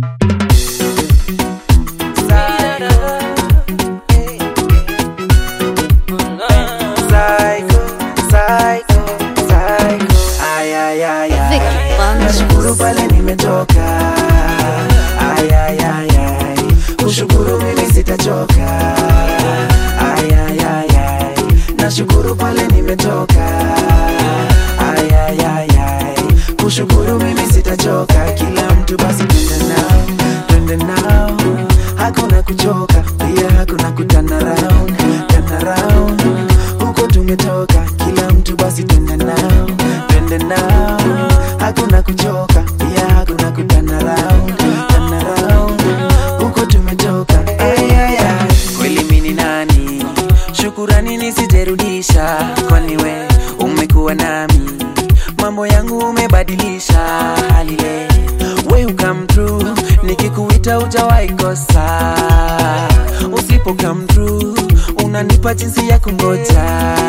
Psycho, psycho, psycho. Ay, ay, ay, ay. Vicky Bunch. Nashukuru pale nimetoka. Ay, ay, ay, ay. Kushukuru mimi sitachoka. Ay, ay, ay, ay. Nashukuru pale nimetoka. Ay, ay, ay, ay. Kushukuru mimi sitachoka. Kila mtu basi twende nao, twende nao. Hakuna kuchoka, pia hakuna kutana round, turn around. Huko tumetoka, kila mtu basi twende nao, twende nao. Hakuna kuchoka, pia hakuna kutana round, turn around. Huko tumetoka, ay, ay, ay. Kweli mimi ni nani? Shukurani nisijerudisha, kwani we umekuwa nami, mambo yangu umebadilisha halile we come true, nikikuita ujawahi kosa, usipo come true unanipa jinsi ya kungoja.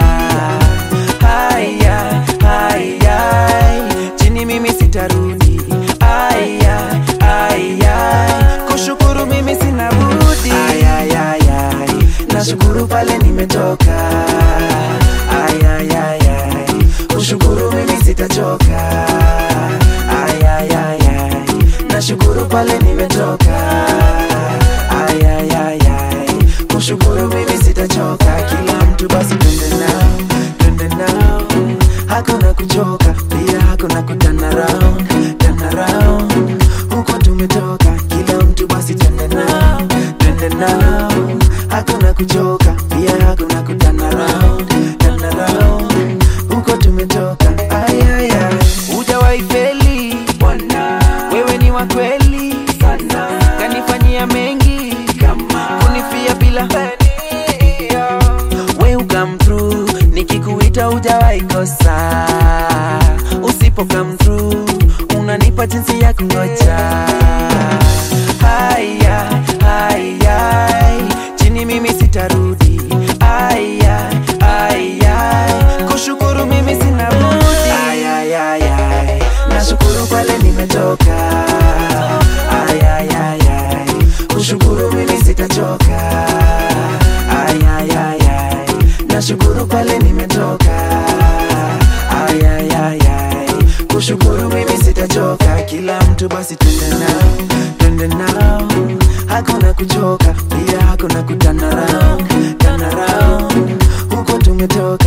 Haya, haya, chini mimi sitarudi. Aya, aya, kushukuru mimi sina budi. Aya, aya, aya, nashukuru pale nimetoka. Aya, aya, aya, kushukuru mimi sitachoka. Aya, aya, aya, nashukuru pale nimetoka. Aya, aya, aya, kushukuru mimi sitachoka. Kila mtu basi twende nao, twende nao, hakuna kuchoka, pia hakuna kutana round, turn around. Huko tumetoka, kila mtu basi twende nao, twende nao, hakuna kuchoka, pia hakuna kutana round, turn around. Huko tumetoka, ay, ay, ay. Hujawahi feli Bwana, wewe ni wa kweli sana, kanifanyia mengi kama kunifia bila we come through, nikikuita hujawahi kosa, usipo come through unanipa jinsi ya kungoja. Haya, haya, chini mimi sitarudi. Aya, aya, kushukuru mimi sina budi. Aya, aya, aya, nashukuru pale nimetoka. Aya, aya, aya, kushukuru mimi sitachoka. Aya, aya, aya, nashukuru pale nimetoka. Aya, aya, aya, kushukuru mimi sitachoka. Kila mtu basi twende nao, twende nao, hakuna kuchoka, pia hakuna kutana round, turn around. Huko tumetoka